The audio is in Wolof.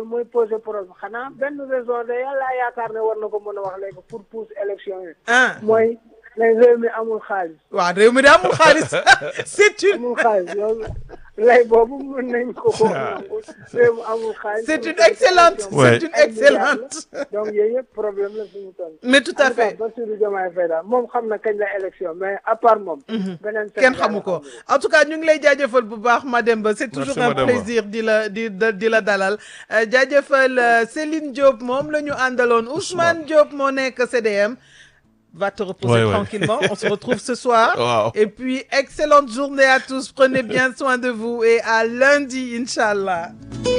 loolu mooy poser problème xanaa benn raison de yàlla yaakaar ne war na ko mën a wax léegi pour pousser élection yi ah mooy ne réew mi amul xaalis waaw réew mi de amul xaalis c'est une amul xaalis loolu lay boobu mën nañ ko ko nangu réew mi amul xaalis c'est une excellente Ouais. c'est une excellente donc yooyu yëpp problème la suñu toll mais tout à fait Bassirou Diomaye Faye daal moom xam na kañ la élection mais à part moom beneen kenn Sénégal xamu ko amul. en tout cas ñu ngi lay jaajëfal bu baax Mademba c'est toujours Merci, un Mademba. plaisir di la di di di la dalal Euh, jaajëfal euh, Céline Diop moom la ñu àndaloon Ousmane Diop moo nekk CDM va te reposer Ouais, ouais. tranquillement on se retrouve ce soir Wow. et puis excellente journée à tous prenez bien soin de vous et à lundi Inch'Allah